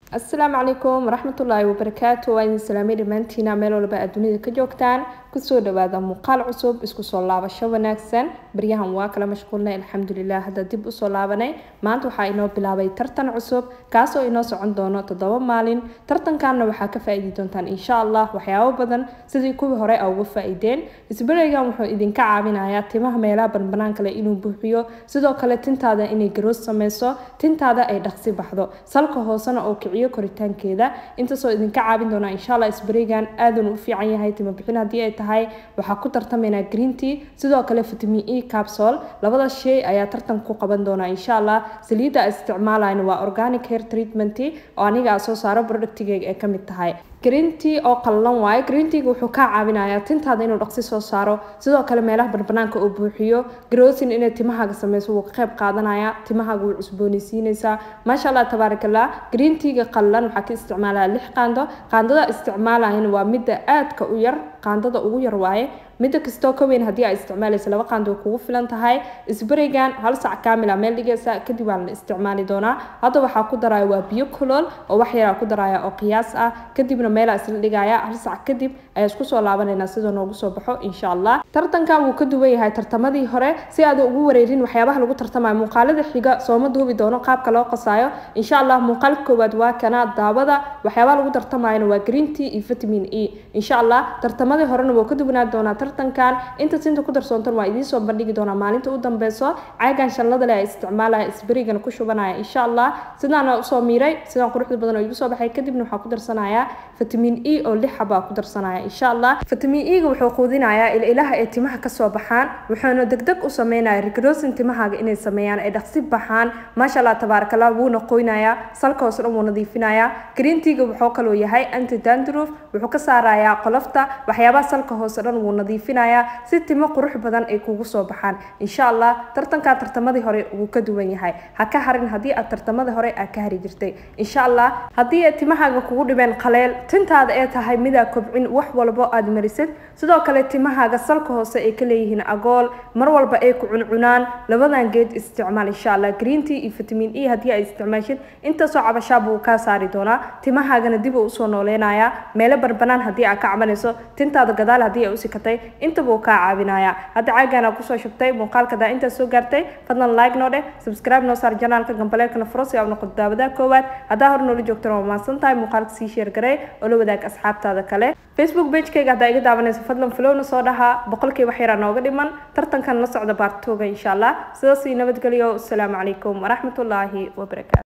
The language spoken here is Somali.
asalaamu calaykum waraxmatullaahi wabarakaatu waa idin salaamay dhammaantiina meel walba aad dunida ka joogtaan kusoo dhawaada muuqaal cusub isku soo laabasho wanaagsan baryahan waa kala mashquulnay alxamdulilah hadda dib usoo laabanay maanta waxaa inoo bilaabay tartan cusub kaasoo inoo socon doono toddoba maalin tartankanna waxaa ka faa-iidi doontaan insha allah waxyaabo badan sidii kuwii hore a uga faa-iideen isbareygan wuxuu idinka caawinayaa timaha meelaha banbanaan kale inuu buuxiyo sidoo kale tintaada inay garoos sameyso tintaada ay dhaqsi baxdo salka hoosena oo kiciyo koritaankeeda intaasoo idinka caawin doonaa insha allah isbareygan aadun u fiican yahay tima bixin haddii ay tahay waxaa ku tartamaynaa green tea sidoo kale vitamin e capsule labada shay ayaa tartan ku qaban doonaa insha allah saliidda a isticmaalayna waa organic hair treatment oo aniga a soo saaro productigeyga ay kamid tahay green tea oo qallalan waayo green teaga wuxuu kaa caawinayaa tintaada inuu dhaqsi soo saaro sidoo kale meelaha banbanaanka uu buuxiyo groosin inay timahaaga sameyso wuu ka qayb qaadanaya timahaaga wuu cusboonaysiinaysaa maasha allah tabaarakallah green teaga qallalan waxaa ka isticmaalaya lix qaando qaandada isticmaalayana waa midda aadka u yar qaandada ugu yar waaye midda kastoo ka weyn haddii aa isticmaalaysa laba qaando way kugu filan tahay isbareygan hal sac kaamila meel dhigaysa kadib waa la isticmaali doonaa hadda waxaa ku daraya waa biyo kulool oo wax yaraa ku daraya oo qiyaas ah kadibna meelaa isla dhigaya hal sac kadib ayaa isku soo laabanayna sidoo noogu soo baxo insha allah tartankan wuu ka duwan yahay tartamadii hore si aad ugu wareerin waxyaabaha lagu tartamayo muuqaalada xiga sooma duubi doono qaabka loo qasaayo insha allah muuqaalka koowaad waa kana daawada waxyaabaha lagu tartamayona waa green tea iyo vitamin e insha allah tartamadii horena wuu ka duwanaan doonaa tartankan inta sinta ku darsoontan waa idiin soo bandhigi doonaa maalinta u dambeyso caagan shanlada leh isticmaalaya isberigan ku shubanaya insha allah sidaana usoo miiray sidaan quruxda badan oo igu soo baxay kadibna waxaa ku darsanaya vitamin e oo lix xabaa ku darsanaya insha allah vitamin e ga wuxuu quudinayaa ilaha ay timaha kasoo baxaan wuxuuna degdeg u sameynaya rigrosin timahaaga inay sameeyaan ay dhaqsi baxaan maasha allah tabaarakallah wuuna qoynayaa salka hoose dhan wuu nadiifinayaa green teaga wuxuu kaloo yahay anti dandruff wuxuu ka saarayaa qolofta waxyaabaha salka hoose dhan wuu nadiifinayaa si timo qurux badan ay kugu soo baxaan insha allah tartankaa tartamadii hore wuu ka duwan yahay ha ka harin haddii aad tartamadii hore aad ka hari jirtay insha allah haddii ay timahaaga kugu dhibeen qaleel tintaada ee tahay midaa kobcin wax walbo aad marisid sidoo kale timahaaga salka hoose ay ka leeyihiin agool mar walba ay ku cuncunaan labadan geed isticmaal insha allah green tea iyo vitamin e haddii ay isticmaashid intaasoo cabashaa buu kaa saari doonaa timahaagana dib uu usoo nooleynayaa meelo barbanaan haddii aad ka cabanayso tintaada gadaal haddii ay u sikatay intaba uu kaa caawinaya hadda caagaana kusoo shubtay muuqaalka daa intaas soo gaartay fadlan like noo dheh subscribe noo saar janaalka gambaleelkana furo si aad noqoto daawadaha koowaad haddaa hor noola joogtana waa mahadsan tahay muuqaalka sii sheer garey oo la wadaag asxaabtaada kale facebook pagekayga haddaa iga daawanayso fadlan flowna soo dhahaa boqolkii wax yaraa nooga dhiman tartankan la socda baartooga insha allah sidaas ii nabadgeliyo asalaamu calaykum waraxmatullaahi wabarakaatu